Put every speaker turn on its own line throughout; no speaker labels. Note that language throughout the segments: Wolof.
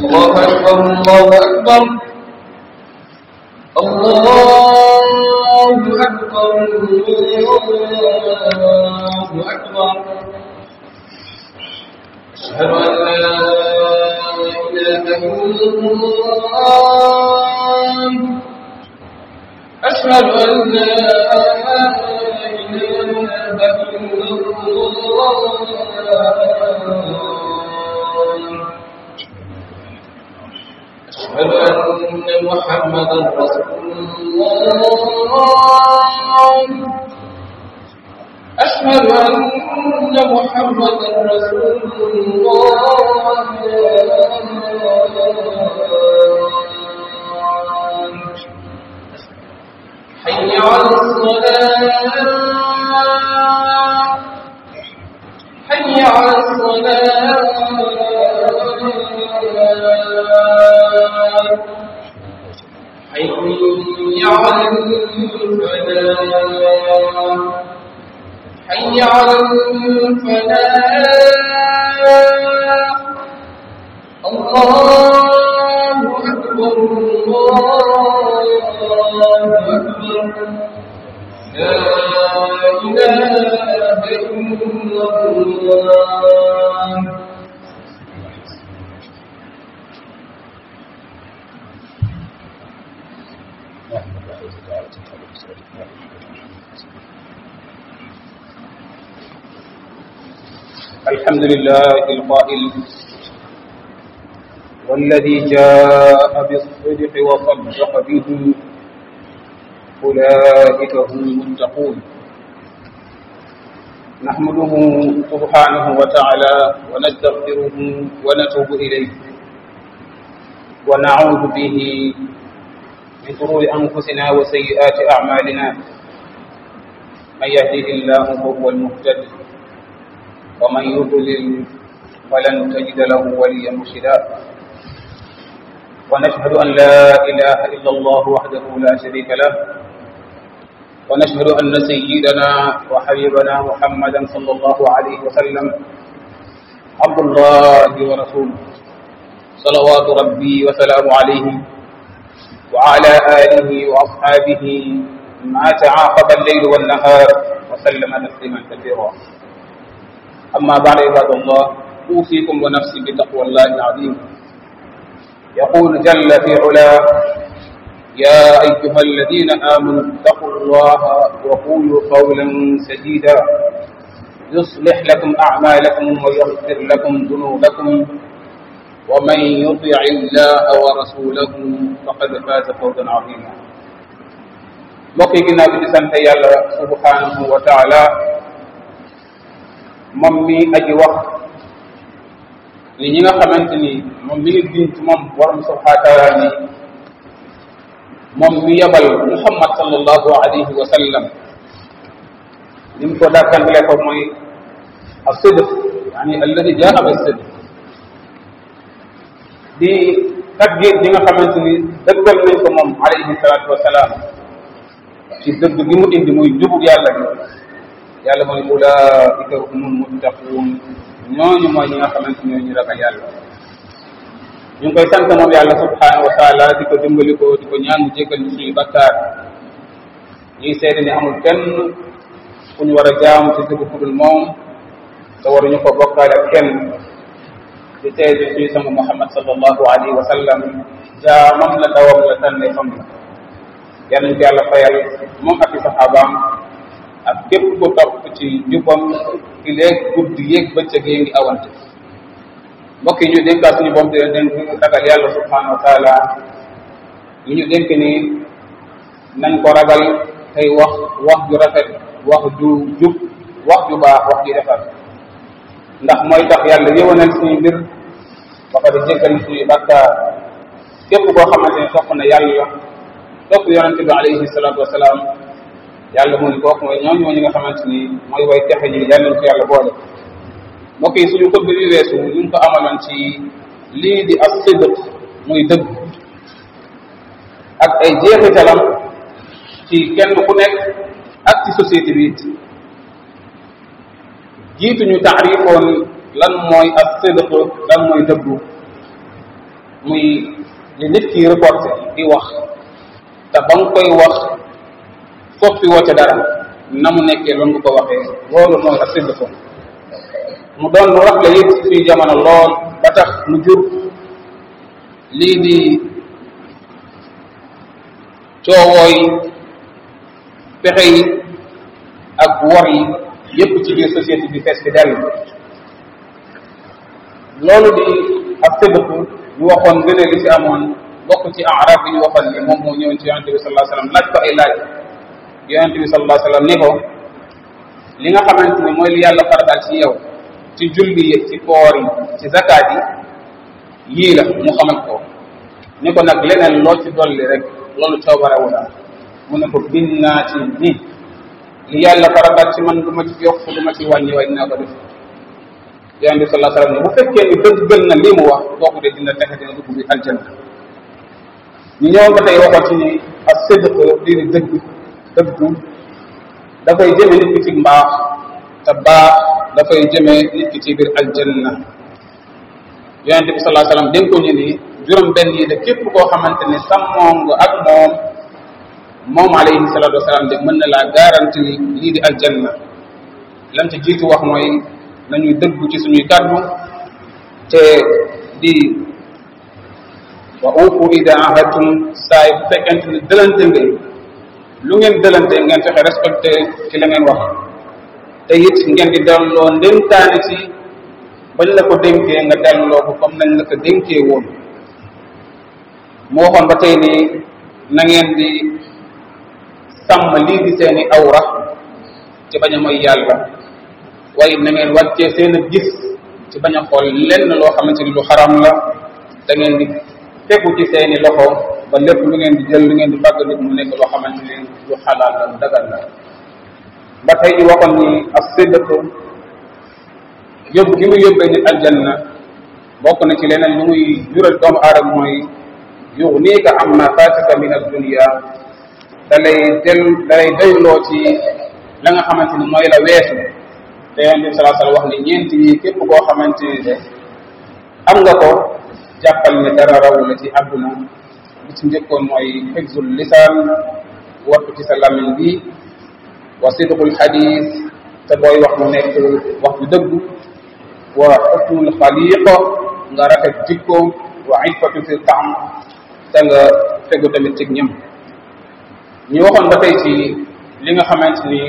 الله أكبر الله أكبر الله أكبر الله أكبر أشهد أن لا إله إلا الله أشهد أن لا إله إلا الله أشهد أن محمدا رسول الله أشهد أن محمدا رسول الله حي على الصلاة حي على الصلاة حي على الفلاح حي على الفلاح الله أكبر الله أكبر لا إله إلا الله
الحمد لله القائل والذي جاء بالصدق وصدق به أولئك هم المتقون نحمده سبحانه وتعالى ونستغفره ونتوب إليه ونعوذ به من شرور أنفسنا وسيئات أعمالنا من يهده الله فهو المهتد ومن يضلل فلن تجد له وليا مرشدا ونشهد أن لا إله إلا الله وحده لا شريك له ونشهد أن سيدنا وحبيبنا محمدا صلى الله عليه وسلم عبد الله ورسوله صلوات ربي وسلام عليه وعلى آله وأصحابه ما تعاقب الليل والنهار وسلم تسليما كثيرا أما بعد عباد الله أوصيكم ونفسي بتقوى الله العظيم يقول جل في علاه يا أيها الذين آمنوا اتقوا الله وقولوا قولا سديدا يصلح لكم أعمالكم ويغفر لكم ذنوبكم ومن يطع الله ورسوله فقد فاز فوزا عظيما mbokk yi ginnaaw bi di sant yàlla subhanahu wa taala moom mi aji wax ni ñi nga xamante ni moom mi ngi giñ ci moom borom subhanahu wa taala ni moom mi yabal muhammad sallallahu alayhi wa sallam ni mu ko dàkkantale ko mooy asidq yani alladi jaa bi sidq di taggeet ñi nga xamante ni dëggal nañ ko moom alayhi salatu wasalaam ci dëgg gi mu indi muy njubug yàlla gi yàlla mooy ulaika humul muttaquun ñooñu mooy ñi nga xamante ñoo ñu ragal yàlla ñu ngi koy sant moom yàlla subhanahu wa taala di ko dimbali ko di ko ñaan mu jéggal ñu suñu bakkaar ñuy seede ni amul kenn ku ñu war a jaam ci dëgg ku dul moom te waruñu ko bokkaale ak kenn di seede suñu sama muhammad sallallahu alayhi wa sallam jaamam la dawam la tànne fam la yal nañ ko yàlla fayal moom ak i saxaabaam ak képp ku topp ci njubam ki léeg guddi yéeg bëccëg yi ngi awante mbokk yi ñu dénkaa suñu boom te dénk ragal yàlla subhanahu wa taala yi ñu dénk ni nañ ko ragal tey wax wax ju rafet wax ju jub wax ju baax wax ju defar ndax mooy tax yàlla yëwanal suñu mbir ba pare jéggal suñu bàkkaar képp koo xamante ne topp na yàlla topp yonente bi alayhi salatu wasalaam yàlla mu ni kooku mooy ñooñu ñi nga xamante ni mooy way texe ñi yàlla nañ ko yàlla boole mbokk yi suñu xutba bi weesu ñu ngi ko amaloon ci lii di as sidq muy dëgg ak ay jeexitalam ci kenn ku nekk ak ci société bi it jiitu ñu taarifoon lan mooy as sidq lan mooy dëggu muy li nit ki reporté di wax te ba nga koy wax soppi woo ca dara na mu nekkee loolu nga ko waxee loolu mooy ak sédd ko mu doon lu rafle it suñu jamono lool ba tax mu jur lii di coowoo yi pexe yi ak wor yi yépp ci biir société bi fees bi dell loolu di ak séddëku ñu waxoon gënee li ci amoon bokk ci arab yi ñu waxoon ni moom moo ñëwoon ci yonente bi sallallahu alayhi wasallam laaj ko ay laaj yonente bi sallallahu alayhi wasallam ni ko li nga xamante ni mooy li yàlla farataal ci yow ci julli yi ci koor yi ci zakaat yi yii la mu xamal ko ni ko nag leneen loo ci dolli rek loolu coobarewu la mu ne ko bind naa ci ni li yàlla farataal ci man du ma ci yokk du ma ci wàññi waaye dinaa ko def yonent bi sallallahu alayhi wasallam ne bu fekkee ni dëgg gën na lii mu wax kooku de dina texe dina dugg bi aljanna ñu ñëwoon ba tey waxoon ci ni ak sidq lii di dëgg dëggu dafay jëme nit ki ci mbaax te baax dafay jëme nit ki ci biir aljanna yonent bi sallallahu alayhi wasallam dénk ko ñu ni juróom benn yi de képp koo xamante ne sàmmoo nga ak moom moom alayhi salatu wasalaam de mën na laa garanti lii di aljanna lam ci jiitu wax mooy nañuy dëggu ci suñuy kàddu te di wa uufu ida ahadtum saa yi bu fekkente ne dëlante ngeen lu ngeen dëlante ngeen fexe respecté ci la ngeen wax te it ngeen di delloo ndénkaane ci bañ la ko dénkee nga delloo ko comme nañ la ko dénkee woon mu waxoon ba tey nii na ngeen di sàmm lii di seeni awra ci bañ a mooy yàlla waaye na ngeen wàccee seen gis ci bañ a xool lenn loo xamante ni lu xaram la da ngeen di tegu ci seeni loxo ba lépp lu ngeen di jël lu ngeen di fàgg nit mu nekk loo xamante ni lu xalaal la lu dagal la ba tey ñu waxoon ni ak séddëk yóbbu gi muy yóbbee nit aljanna bokk na ci leneen lu muy jural doomu aadama mooy yugniika amma faataka min ad-dunya da lay del da lay doyloo ci la nga xamante ni mooy la weesu te yonent bi sallallahu alayhi wasallam wax ni ñeenti yi képp koo xamante ni de am nga ko jàppal ne dara rawu la ci àdduna bi ci njëkkoon mooy xifzul lisaan wattu ci sa làmmiñ bi wa sidqul xadis te booy wax mu nekk wax bu dëgg wa xusnul xaliqa nga rafet jikko wa iffatu fi taam te nga fegu tamit ci ñëm ñu waxoon ba tey ci li nga xamante ni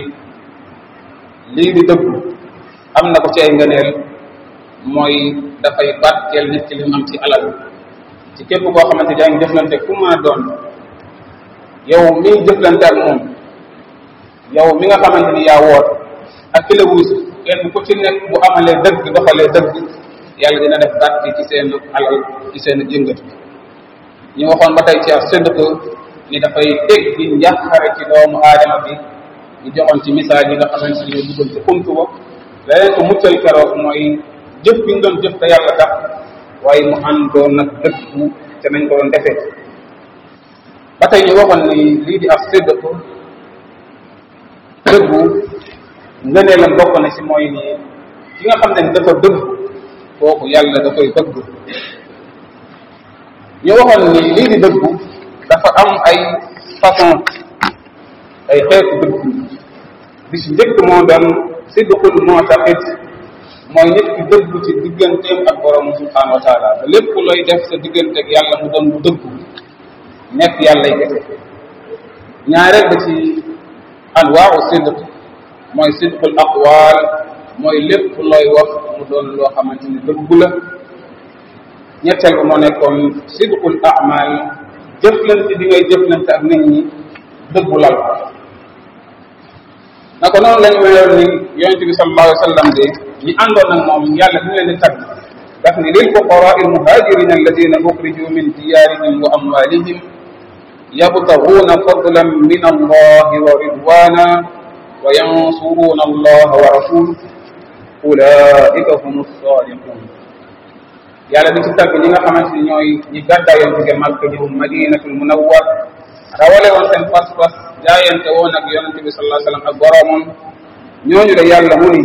lii di dëgg am na ko ci ay ngëneel mooy dafay barkeel nit ki li mu am ci alal ci képp koo xamante yaa ngi jëflante fu ma doon yow miy jëflante ak moom yow mi nga xamante ni yaa woot ak ki la wuus kenn ku ci nekk bu amalee dëgg doxalee dëgg yàlla dina def barke ci seen alal ci seen jëngatu ñu waxoon ba tey ci ak sédd ko ni dafay teg di njàqare ci doomu aadama bi ñu joxoon ci misaal yi nga xamante ni ñoo duggoon ci xuntu ba leneen ko muccal keroog mooy jëf bi ñu doon jëf te yàlla tax waaye mu àndoon nag dëggu te nañ ko doon defee ba tey ñu waxoon ni lii di ak sédd ko dëggu ngëneelam bokk na ci mooy ni ki nga xam ne dafa dëgg kooku yàlla da koy bëgg ñu waxoon ni lii di dëggu dafa am ay façon ay xeetu dëggu bi ci njëkk moo doon sidqul mu'taqid mooy nit ki dëggu ci digganteem ak borom subhanahu wa taala ba lépp looy def sa diggante ak yàlla mu doon lu dëggu nekk yàlla y kese ñaareel ba ci anwaaru sidq mooy sidqul aqwaal mooy lépp looy wax mu doon loo xamante ni dëggu la ñetteel ba moo nekkoon sidqul amal jëflante di ngay jëflante ak nit ñi dëggu lal naka noonu lañ weyoon ni yonent bi sallallahu alayhi wa sallam de ñi àndoon ak moom yàlla bi leen di tagg daf ni lil fuqaraa al muhajirin alladina uxriju min diyarihim wa amwalihim yabtaguuna fadlan min allahi wa ridwana wa yansuruna allaha wa rasulah ulaika hum sadiqun yàlla di ci tagg ñi nga xamante ni ñooy ñi gàddaayoon jóge Makka ñëw madinatul munawwar rawale woon seen pas-pas jaayante woon ak yonente bi sallallahu alayhi wasallam ak boroomam ñooñu de yàlla mu ni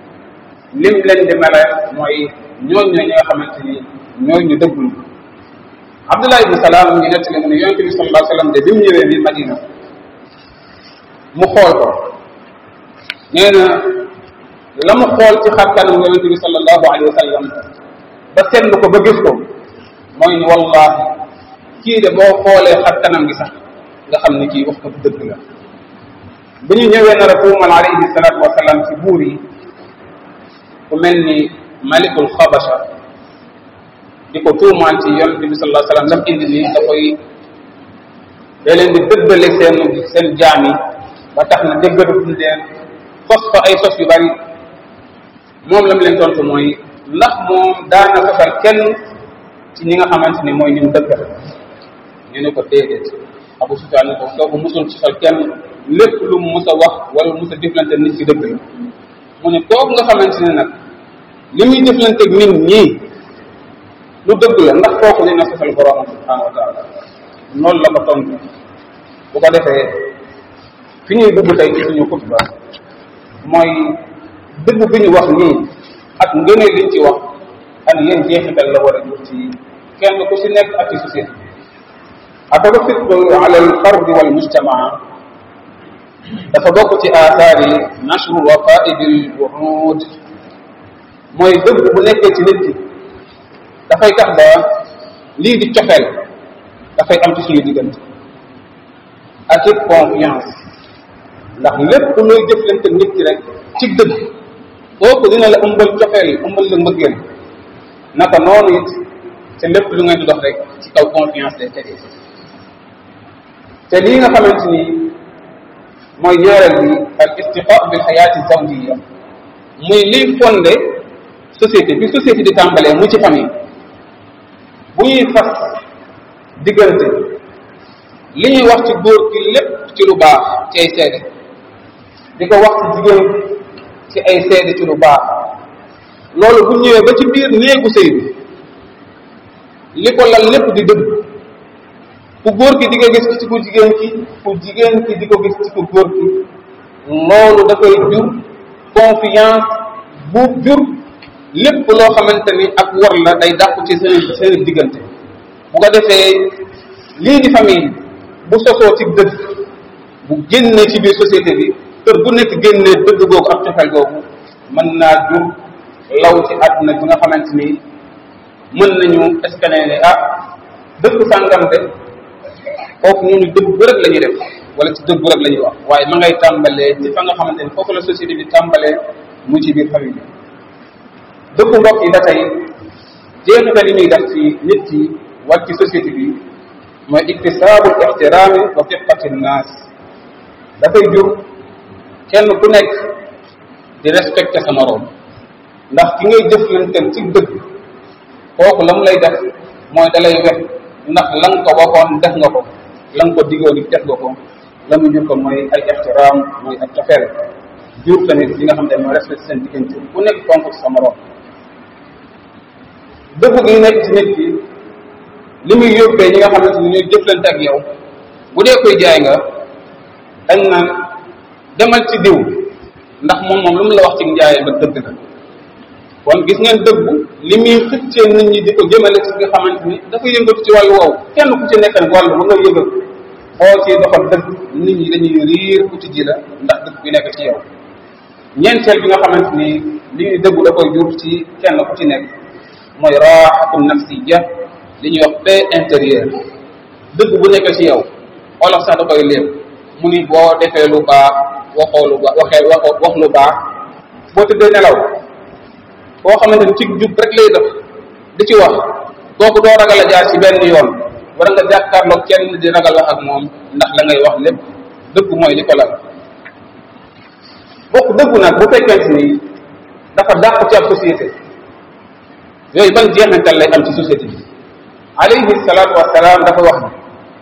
lim leen di mele mooy ñooñu ñi nga xamante ni ñooy ñu dëggul Abdullah ibn Salaam ngi nettali mu ne yonente bi sallallahu alayhi wa sallam de bi mu ñëwee bi Madina mu xool ko nee na la mu xool ci xar kanam yonente bi sallallahu alayhi wa sallam ba seetlu ko ba gis ko mooy ni wallahi kii de boo xoolee xar kanam gi sax nga xam ni kii wax ko dëgg la bu ñu ñëwee nar a tuumal alayhi salatu wasalaam ci buur yi ku mel ni malikul xabasha di ko tuumaal ci yonente bi sallallahu alayhi wa sallam ndax indi nii da koy da leen di dëggale seen seen jaam yi ba tax na déggaduñ leen sos fa ay sos yu bari moom la mu leen tontu mooy ndax moom daana sosal kenn ci ñi nga xamante ni mooy ñu dëggal ñu ne ko déedéet Abu Sufyaan ne ko soo ko musul sosal kenn lépp lu mu mus a wax wala mus a jëflante nit ci dëgg la mu ne kooku nga xamante ne nag li muy jëflanteeg nit ñii lu dëgg la ndax kooku dina sosal boroomam subhanahu wa taala noonu la ko tontu bu ko defee fi ñuy dugg tey ci suñu xutba mooy dëgg bi ñu wax nii ak ngëneel liñ ci wax ak yéen jeexital la war a jur ci kenn ku si nekk ak ci société atarafiqu ala al fardi wal mujtamaa dafa bokk ci aathaari nashru waqaidi al wuhud mooy dëgg bu nekkee ci nit ki dafay tax ba lii di cofeel dafay am ci suñu diggante ak it confiance ndax lépp looy jëflante nit ki rek ci dëgg kooku dina la ëmbal cofeel ëmbal la mbëggeel naka noonu it te lépp lu ngeen di dox rek ci kaw confiance lay tegee te lii nga xamante ni mooy ñaareel bi al istiqa bil xayaati zawjiya muy liy fondé société bi société di tàmbalee mu ci famille bu ñuy fas diggante li ñuy wax ci góor gi lépp ci lu baax ci ay seede di ko wax ci jigéen ci ay seede ci lu baax loolu bu ñëwee ba ci biir néegu sëy bi li ko lal lépp di dëgg ku góor ki di ko gis ci ku jigéen ki ku jigéen ki di ko gis ci ku góor ki loolu dafay jur confiance bu jur lépp loo xamante ni ak war la day dàqu ci seen seen diggante bu ko defee lii di famille bu sosoo ci dëgg bu génnee ci biir société bi kër bu nekk génnee dëgg googu ak cofeel googu mën naa jur law ci àdduna bi nga xamante ni mën nañu escaner ne ah dëkk sàngam de foofu ñooñu dëgg bu rek la ñuy def wala ci dëgg bu rek la ñuy wax waaye ma ngay tàmbalee ci fa nga xamante ni foofu la société bi tàmbalee mu ci biir famille bi dëkku mbokk yi ba tey jeexital yi muy def ci nit ki wala ci société bi mooy iktisaabu ixtiraami wa fiqati nnaas dafay jur kenn ku nekk di respecté sa moroom ndax ki ngay jëflanteel ci dëgg kooku la mu lay def mooy da lay wet ndax la nga ko waxoon def nga ko la nga ko digoon def nga ko la mu jur ko mooy ay ixtiraam mooy ak cofeel jur tamit li nga xam ne mooy respecté seen diggante ku nekk fonk ci sa moroom dëgg gi nekk ci nit ki li muy yóbbee ñi nga xamante ni ñooy jëflante ak yow bu dee koy jaay nga dañ naan demal ci diw ndax moom moom lu mu la wax ci njaay ba dëgg la kon gis ngeen dëggu li muy xëccee nit ñi di ko jëmale ci nga xamante ni dafa yëngatu ci wàllu woowu kenn ku ci nekk wàllu ba nga yëngatu boo ci doxal dëgg nit ñi dañuy riir uti ji la ndax dëgg bi nekk ci yow ñeenteel bi nga xamante ni li ñuy dëggu da koy jur ci kenn ku ci nekk mooy raaxatu nafsiya li ñuy wax paix intérieure dëgg bu nekk ci yow olof sax da koy léeb mu ni boo defee lu baax waxoo lu baax waxee wax wax lu baax boo tëddee nelaw koo xamante ni ci jub rek lay def di ci wax kooku doo ragal a jaar ci benn yoon war nga jàkkaarloog kenn di ragal wax ak moom ndax la ngay wax lépp dëgg mooy li ko lal bokk dëggu nag bu fekkente ni dafa dàq ci ab société yooyu ban jeexantal lay am ci société bi alayhi salaatu wasalaam dafa wax ni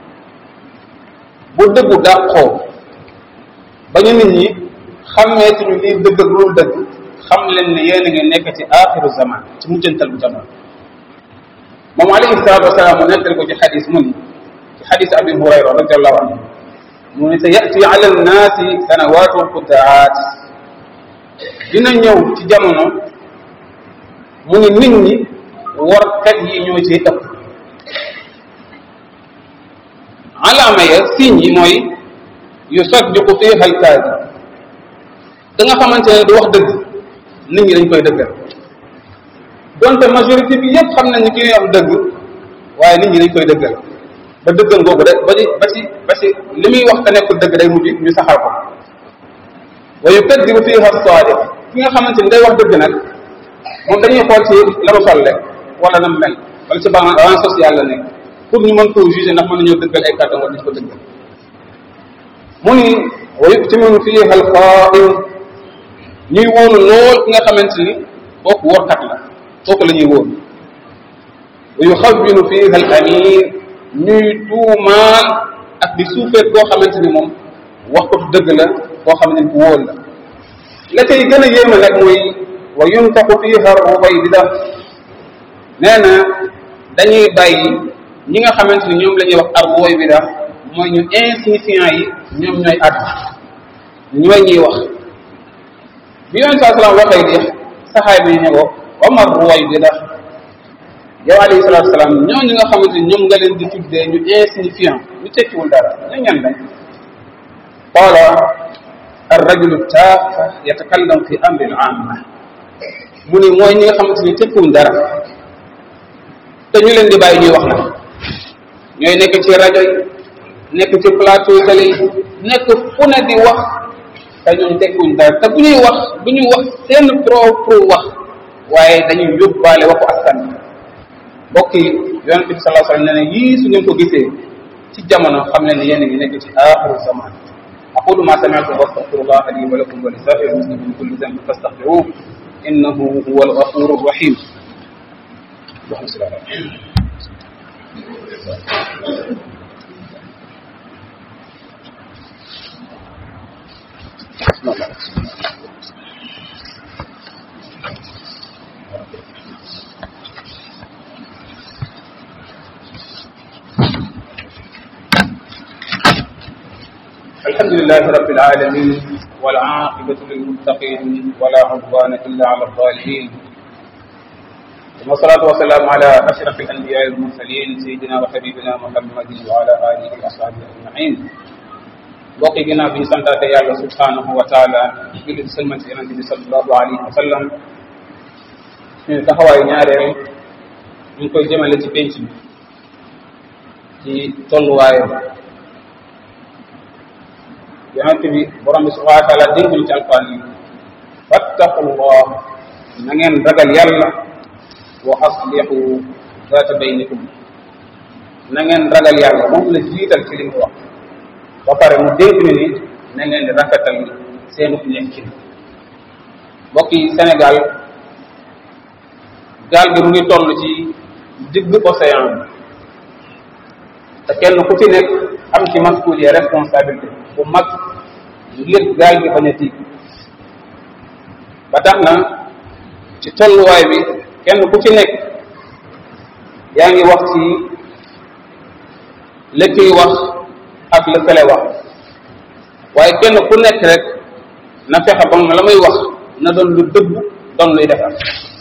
bu dëggu dàqoo ba ñu nit ñi xàmmeetuñu lii dëgg ak lu dëgg xam leen ne yéen a ngi nekk ci axiru zaman ci mujjantal bu zaman moom alayhi salaatu wasalaam mu nettali ko ci xadis mu ni ci xadis abi hurayra radiallahu anhu mu ni sa yati ala nnaasi sanawatu xuddaat dina ñëw ci jamono mu ni nit ñi warkat yi ñoo ciy ëpp alaama ya signe yi mooy yu saddiqu fiha alkaadi da nga xamante ne du wax dëgg nit ñi dañ koy dëggal donte majorité bi yépp xam nañ ni ki am dëgg waaye nit ñi dañ koy dëggal ba dëggal googu de ba ci ba ci ba ci li muy wax te nekkul dëgg day mujj ñu saxal ko wa yukadibu fiha sadiq ki nga xamante ni day wax dëgg nag moom dañuy xool ci la mu sol rek wala na mu mel wala ci ban ban social la nekk pour ñu mën koo juger ndax mën nañoo dëggal ay kàddu wala ñu ko dëggal mu ni wa yuktiminu fiha alqaim ñuy wóolu lool ki nga xamante ni kooku workat la kooku la ñuy wóolu wa yuxawwinu fiha al amin ñuy tuumaal ak di suufeet koo xamante ni moom wax ko dëgg la koo xam ne ku wóol la la cay gën a yéeme nag mooy wa yuntaxu fiha rubayda nee na dañuy bàyyi ñi nga xamante ni ñoom la ñuy wax ar rubayda mooy ñu insignifiant yi ñoom ñooy àddu ñooy ñuy wax bi yonent saa salaam waxee di saxaay bi ñu ne ko Omar rubayda yow alayhi salaatu salaam ñooñu nga xamante ni ñoom nga leen di tuddee ñu insignifiant ñu tekkiwul dara ñu ñan lañ qaala arrajulu taafa yatakallam fi amri al amma mu ni mooy ñi nga xamante ni tekkiwuñ dara te ñu leen di bàyyi ñuy wax nag ñooy nekk ci rajo yi nekk ci plateau télé yi nekk fu ne di wax te ñooñu tekkiwuñ dara te bu ñuy wax bu ñuy wax seen propre wax waaye dañuy yóbbaale waxu askan bi mbokk yi yonent bi sallallahu alayhi wa sallam nee na yii su ngeen ko gisee ci jamono xam leen ne yéen a ngi nekk ci aaxiru zaman aqulu ma sami'tum wa astaghfirullah li wa lakum wa li sa'iril muslimin min kulli dhanbin fastaghfiruhu innahu huwal ghafurur rahim الحمد لله رب العالمين والعاقبة للمتقين ولا عدوان إلا على الظالمين والصلاة والسلام على أشرف الأنبياء والمرسلين سيدنا وحبيبنا محمد وعلى آله وأصحابه أجمعين mbokk yi ginnaaw bi ñu santaate yàlla subhanahu wa taala julli di sëlman ci yonente bi sallallahu alayhi wa sallam suñu taxawaayu ñaareel ñu ngi koy jëmale ci penc bi ci tolluwaayam yonente bi borom bi subhanahu wa taala dénk ñu ci alquran yi fattaqullah na ngeen ragal yàlla wa aslihu zaata baynikum na ngeen ragal yàlla moom la jiital ci li mu wax ba pare mu dénk ñu ni na ngeen di rafetal seenu nekkin mbokk yi Sénégal gaal gi mu ngi toll ci digg océan bi te kenn ku ci nekk am ci masuuliya responsabilité bu mag ngir gaal gi bañ a tiig ba tax na ci tolluwaay bi kenn ku ci nekk yaa ngi wax ci lëkkiy wax ak la fele wax waaye kenn ku nekk rek na fexe ba la muy wax na doon lu dëgg doon luy defar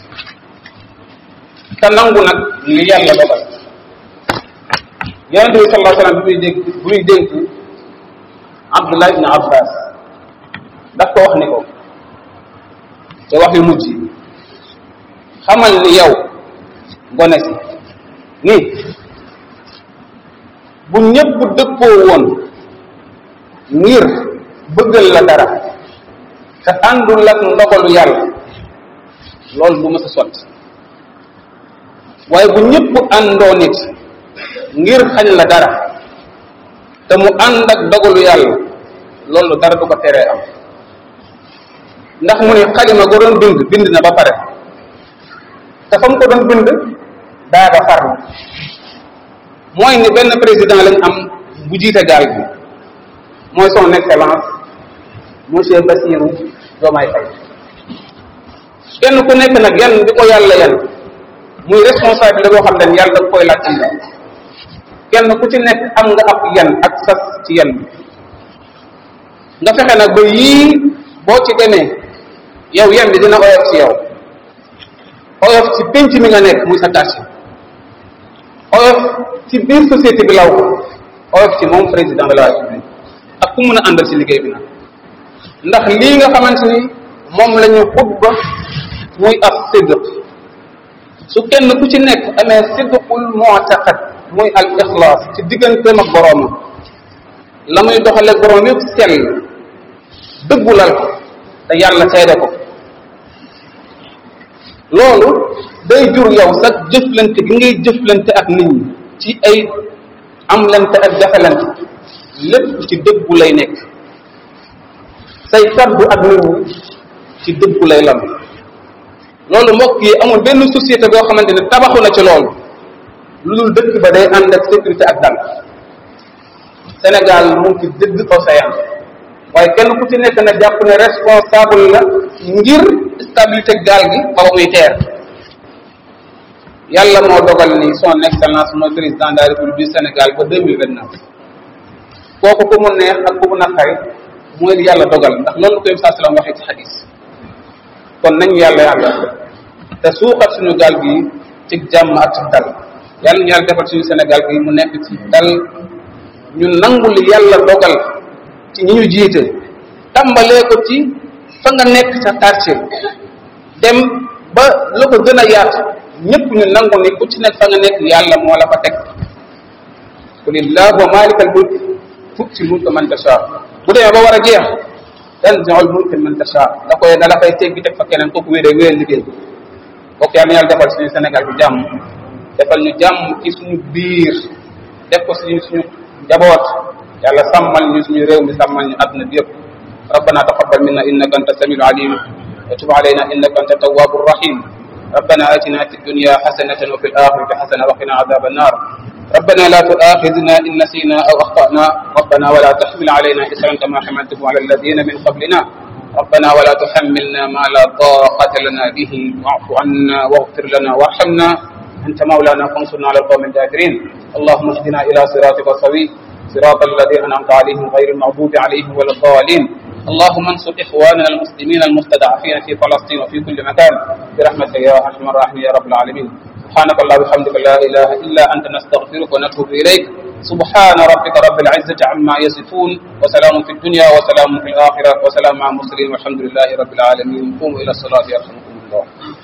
te nangu nag li yàlla dogal yonente bi sallallahu alayhi wasallam bi muy dégg bi muy dénk Abdullah ibn Abbas daf ko wax ni ko te wax yu mujj xamal ni yow gone si ni bu ñëpp dëppoo woon ngir bëggal la dara te àndul ak ndogalu yàlla loolu du mës a sotti waaye bu ñëpp àndoo nit ngir xañ la dara te mu ànd ak dogalu yàlla loolu dara du ko teree am ndax mu ne xalima go doon bind bind na ba pare te fa mu ko doon bind daaga far na mooy ni benn président lañ am bu jiite gaal bi mooy son excellence monsieur Bassirou Diomaye Faye kenn ku nekk nag yan di ko yàlla yan muy responsabilité boo xam ne yàlla da koy laaj am kenn ku ci nekk am nga ab yan ak sas ci yan bi nga fexe nag ba yii boo ci demee yow yan bi dina oyof ci yow oyof ci pénc mi nga nekk muy sa tâche oyof ci biir société bi law ko oyof ci moom président de la république ak ku mën a àndal ci liggéey bi nag ndax lii nga xamante ni moom la ñu xutba muy ab sidq su kenn ku ci nekk amee sidqul mu'taqad muy al ixlaas ci digganteem ak boroomam la muy doxale boroom yëpp sell dëggulal ko te yàlla seede ko loolu day jur yow sax jëflante gi ngay jëflante ak nit ñi ci ay amlante ak jafelante lépp ci dëggu lay nekk say kaddu ak nit ñi ci dëggu lay lam loolu mbokk yi amul benn société boo xamante ne tabaxu na ci loolu lu dul dëkk ba day ànd ak sécurité ak dal Sénégal mu ngi ci dëgg océan waaye kenn ku ci nekk na jàpp ne responsable la ngir stabilité gaal gi ba muy teer yàlla moo dogal ni son excellence mooy président de la république du Sénégal ba deux mille vingt neuf kooku ku mu neex ak ku mu naqari mooy li yàlla dogal ndax loolu ko yëm saa salaam waxee ci xadis kon nañu yàlla yàlla te suuxat suñu gaal gi ci jàmm ak ci dal yàlla ñu yàlla defal suñu Sénégal gi mu nekk ci dal ñu nangu li yàlla dogal ci ñi ñu jiite tàmbalee ko ci fa nga nekk sa quartier dem ba la ko gën a yaatu ñëpp ñu nangu ni ku ci nekk fa nga nekk yàlla moo la fa teg qul illahuma malikal mulk tu'ti mulka man tasha bu demee ba war a jeex tanzi'ul mulka man tasha da koy da la fay teggi teg fa keneen kooku wéeree wéer liggéey kooku yàlla na yàlla defal suñu Sénégal bi jàmm defal ñu jàmm ci suñu biir def ko suñu suñu njaboot yàlla sàmmal ñu suñu réew mi sàmmal ñu àdduna bi yëpp ربنا تقبل منا انك انت السميع العليم وتب علينا انك انت التواب الرحيم ربنا اتنا في الدنيا حسنه وفي الاخره حسنه وقنا عذاب النار ربنا لا تؤاخذنا ان نسينا او اخطانا ربنا ولا تحمل علينا اسرا كما حملته على الذين من قبلنا ربنا ولا تحملنا ما لا طاقه لنا به واعف عنا واغفر لنا وارحمنا انت مولانا فانصرنا على القوم الكافرين اللهم اهدنا الى صراطك السوي صراط الذين انعمت عليهم غير المغضوب عليهم ولا الضالين اللهم انصر اخواننا المسلمين المستضعفين في فلسطين وفي كل مكان برحمتك يا ارحم الراحمين يا رب العالمين سبحانك اللهم وبحمدك لا اله الا انت نستغفرك ونتوب اليك سبحان ربك رب العزه عما يصفون وسلام في الدنيا وسلام في الاخره وسلام مع المرسلين والحمد لله رب العالمين قوموا الى الصلاه يرحمكم الله